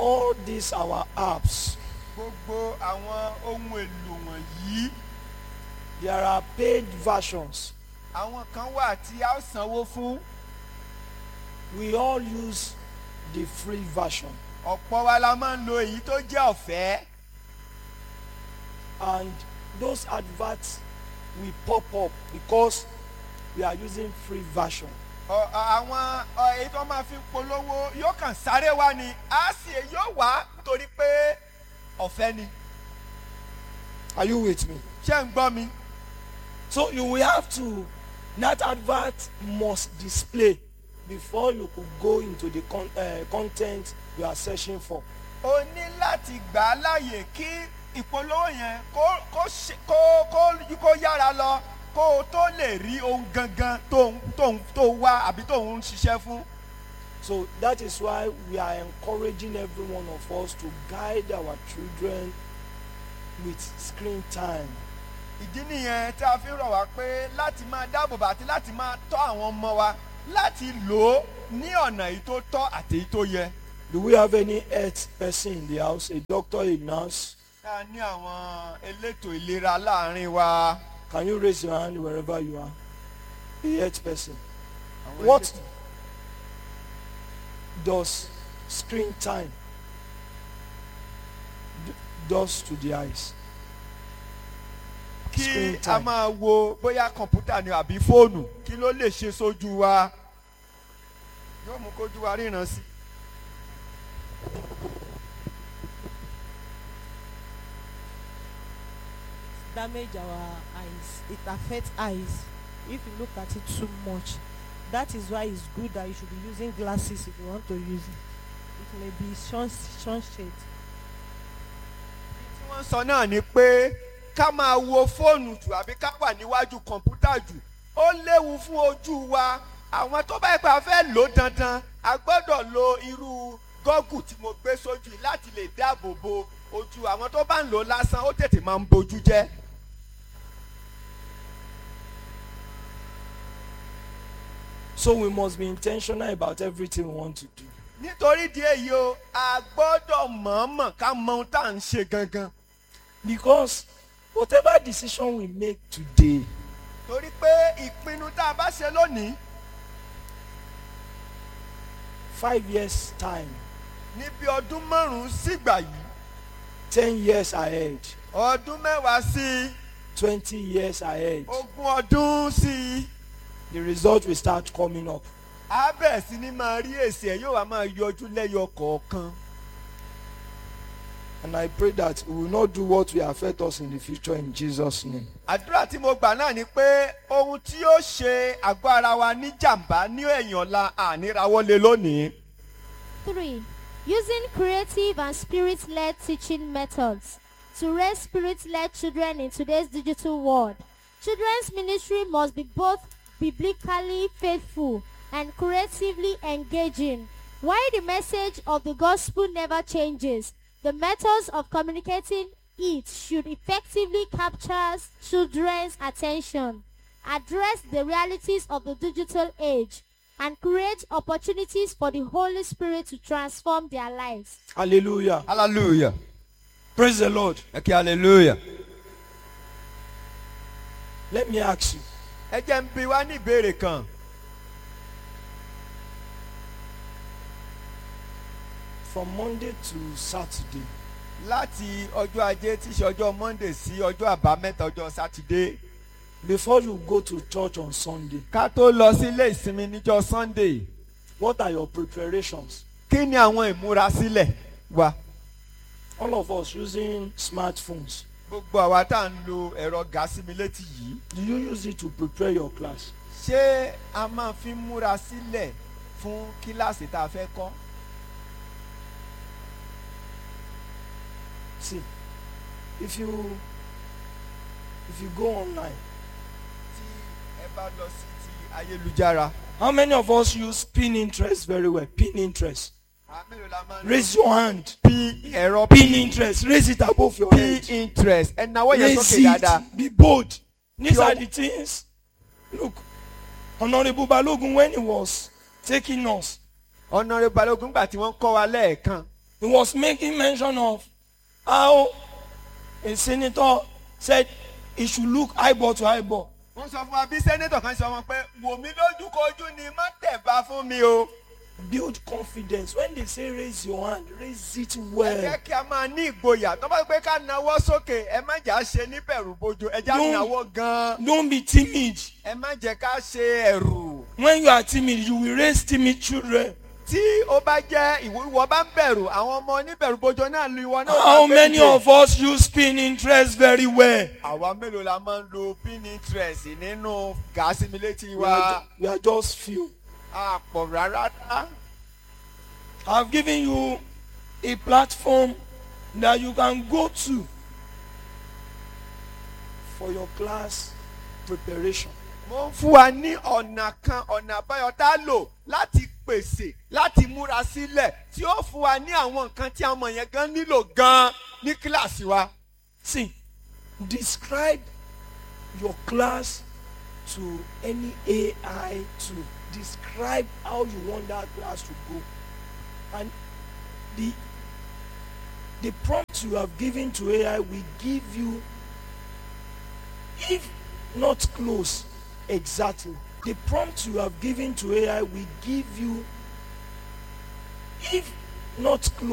all these our apps, gbogbo àwọn ohun èlò wọ̀nyí there are paid versions. àwọn kan wà tí a ó sanwó fún We all use the free version. ọ̀pọ̀ wa la máa ń lo èyí tó jẹ́ ọ̀fẹ́ And those adverts will pop up because we are using free version. Ọ- ọ- àwọn ọ, èyí tó máa fi polówó yóò kàn sáré wá ni á sì yóò wá nítorí pé ọ̀fẹ́ ni Are you with me? ṣé ń gbọ́ mi So you will have to, that advert must display before you could go into the con, uh, content you are searching for. o ní láti gbà á láàyè kí ìpolówó yẹn kó kó ṣe- kó kó kó yára lọ kó o tó lè rí ohun gangan tó ń tó ń tó wá àbí tó ń ṣiṣẹ́ fún. So that is why we are encouraging every one of us to guide our children with screen time. ìdí nìyẹn tí a fi ń rọ̀ wá pé láti máa dáàbòbò àti láti máa tọ́ àwọn ọmọ wa láti lò ó ní ọ̀nà èyí tó tọ́ àti èyí tó yẹ. Do we have any health person in the house, a doctor, a nurse? a ní àwọn elétò ìlera láàrin wa. Can you raise your hand wherever you are? A health person. Àwọn What elétò- does screen time d- does to the eyes? kí screen a time. máa wo bóyá kọ̀ǹpútà ni àbí fóònù kí ló lè ṣe sójú wa yóò mú kójú wa ríran sí. damage our eyes it affects eyes if you look at it too much that is why it's good that you should be using glasses if you want to use it it may be sun sunshade tí wọ́n sọ náà ni pé ká máa wo fóònù jù àbí ká wà níwájú kọ̀ǹpútà jù ó léwu fún ojú wa àwọn tó bá yẹ pé a fẹ́ lò ó dandan a gbọ́dọ̀ lo irú gọ́gù tí mo gbé sójú yìí láti lè dáàbò bo ojú àwọn tó bá ń lò ó lásán ó tètè máa ń bojú jẹ́. So we must be intentional about everything we want to do. nítorí díẹ̀ yìí o a gbọ́dọ̀ mọ̀ọ́mọ̀ ká mọ ohun tá à ń ṣe gangan Because whatever decision we make today torí pé ìpinnu tá a bá ṣe lónìí five years time ní bí ọdún márùn-ún sígbà yìí ten years ahead ọdún mẹ́wàá sí i twenty years ahead ogún ọdún sí i the result will start coming up a bẹ̀rẹ̀ sí ní máa rí èsì ẹ̀ yóò wá máa yọjú lẹ́yọ kọ̀ọ̀kan. and I pray that we will not do what will affect us in the future in Jesus name. àdúrà tí mo gbà náà ni pé ohun tí yóò ṣe àgọ́ ara wa ní jàǹbá ní ẹ̀yìn ọ̀la ànírawọ́lé lónìí. 3. Using creative and spirit led teaching methods to raise spirit led children in today's digital world. Children's ministry must be both biblically faithful and creatively engaging. While the message of the gospel never changes, the methods of communicating it should effectively capture children's attention, address the realities of the digital age, and create opportunities for the Holy Spirit to transform their lives. Hallelujah. hallelujah Praise the Lord. ẹ kí hallelujah. Let me ask you ẹ jẹ́ ń bi wá ní ìbéèrè kan from Monday to Saturday, láti ọjọ́ ajé tí í ṣe ọjọ́ monday sí ọjọ́ àbámẹ́ta ọjọ́ sátidé before you go to church on Sunday, ká tó lọ sí ilé ìsinmi níjọ́ sunday what are your preparations? kí ni àwọn ìmúrasílẹ̀ wa. All of us using smartphones. gbogbo àwa tá à ń lo ẹ̀rọ gàásìmí létí yìí Do you use it to prepare your class? ṣé a máa fi ń múra sílẹ̀ fún kíláàsì tá a fẹ́ kọ́? See, if you if you go online, tí ẹ bá lọ sí ti ayélujára. how many of us use Pinterest very well? Pinterest. àmìlò la máa ń Raise your hand. p ẹ̀rọ Pinterest. Raise it above your p head. interest ẹ̀ náwó yẹn Raise sókè dáadáa. it. Be bold. These Your- are the things. Look, Honorable Balogun, when he was taking us, ọ̀nàrẹ́ balógun gbà tí wọ́n kọ́ wa lẹ́ẹ̀kan he was making mention of how a senator said he should look eyeball to eyeball. wọ́n sọ fún wa bí sẹ́nẹ́tọ̀ kan sọ wọn pé wò mí lójúkojú ni má tẹ̀bá fún mi o. Build confidence. When they say raise your hand, raise it ẹ well. jẹ́ kí a máa ní ìgboyà tó bá pé ká nawọ́ sókè ẹ má jà ṣe ní bẹ̀rù bojo ẹ já No. nawọ́ gan-an Don't be timid. ẹ má jẹ́ ká ṣe ẹ̀rù. When you are timid, you will raise timid children. tí ó bá jẹ́ ìwọ ìwọ bá ń bẹ̀rù àwọn ọmọ oníbẹ̀rù bojo náà lu ìwọ náà. How máa many bẹ̀rù. of us use pin interest very well? àwa mélòó la máa ń lo pin interest nínú gàásì mi létí We wa are, ju- we are just few. àpọ̀ rárá. I've given you a platform that you can go to for your class preparation. mo ń fún wa ní ọ̀nà kan ọ̀nà àbáyọ tá a lò láti pèsè láti múra sílẹ̀ tí ó fún wa ní àwọn nǹkan tí àwọn ọmọ yẹn gan nílò gan ní kíláàsì wa. See, describe your class to any AI tool. Describe how you want that class to go. And the the prompt you have given to AI will give you, if not close exactly, the prompt you have given to AI will give you, if not close.